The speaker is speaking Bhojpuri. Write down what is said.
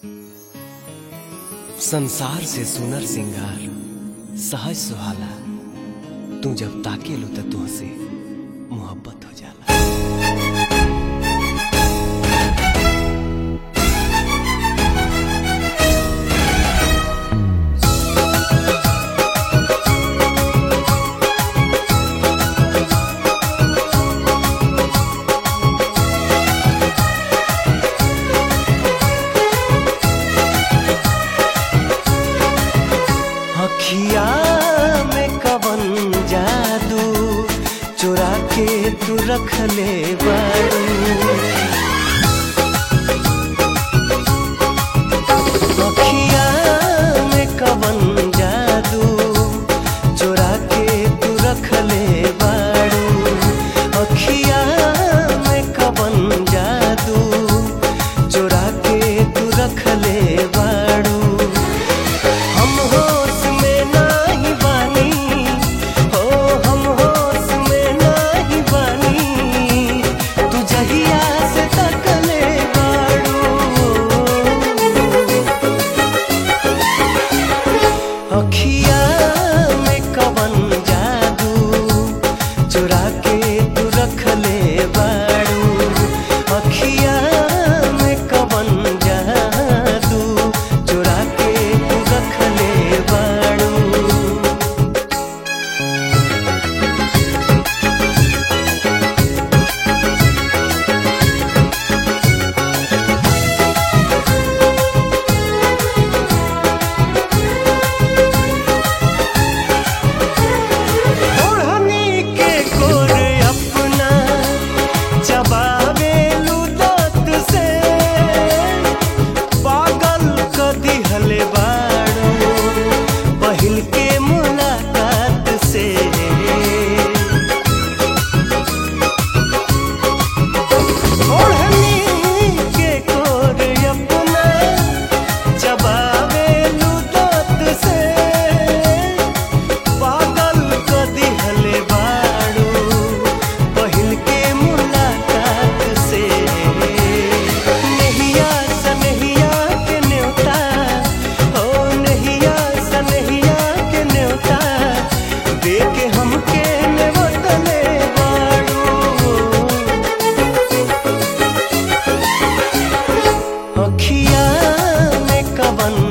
संसार से सुनर सिंगार सहज सुहाला तू जब ताके लो तो तुहसे मोहब्बत हो जाला अखिया में कवन जादू चुरा के तू रख ले बारू अखिया में कवन जादू चुरा के तू रख ले बारू अखिया में कवन जादू चुरा के तू रख ले बारू हम होश में नाही बानी हो हम होश में नाही बानी तू जहिया से तकले बाड़ू अखिया में कवन जादू चुरा के तू रख ले बाड़ू अखिया में कवन जादू चुरा के तू रख ले बाड़ू ओढ़नी के गोर अपना चबावे दांत से पागल क दिहले बाड़ू पहिल के मुलाकात से ओढ़नी के गोर अपना चबावे दांत से पागल क दिहले बाड़ू पहिल के मुलाकात से नहिया सनहिया के न्योता हो नहिया सनहिया के न्योता दे के हमके नेवतले बाड़ू अखिया में कवन